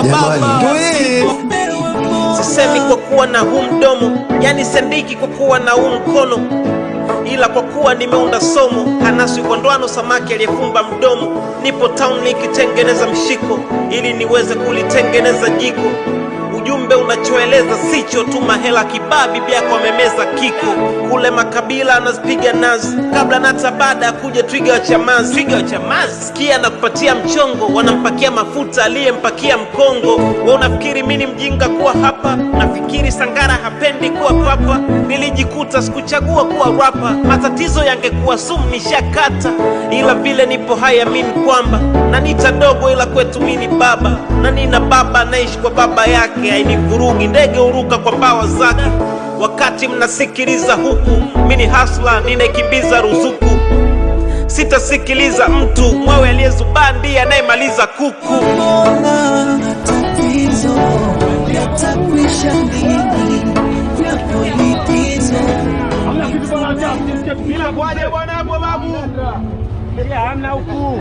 wa baba sisemi kwa kuwa na huu mdomo yani sendiki kwa kuwa na huu mkono ila kwa kuwa nimeunda somo hanaswi kwa ndoano samaki aliyefumba mdomo nipo town nikitengeneza mshiko ili niweze kulitengeneza jiko ujumbe unachoeleza sicho tu mahela kibaa bibi yako amemeza kiko kule makabila anazipiga nazi kabla nata baada ya kuja twiga wa chamazi twiga wa chamazi sikia na kupatia mchongo wanampakia mafuta aliyempakia mkongo wa unafikiri mi ni mjinga kuwa hapa nafikiri sangara hapendi kuwa papa nilijikuta sikuchagua kuwa rapa matatizo yangekuwa sumu nishakata ila vile nipo haya mimi kwamba na nita dogo ila kwetu mini baba na nina baba naishi kwa baba yake hainivurugi ndege huruka kwa mbawa zake wakati mnasikiliza huku mini hasla ninaikimbiza ruzuku sitasikiliza mtu mwewe aliyezubaa ndiye anayemaliza kuku Mbona tatizo yatakwisha lini? Yapo likizo Bila kwaje bwana hapo babu? Hamna huku.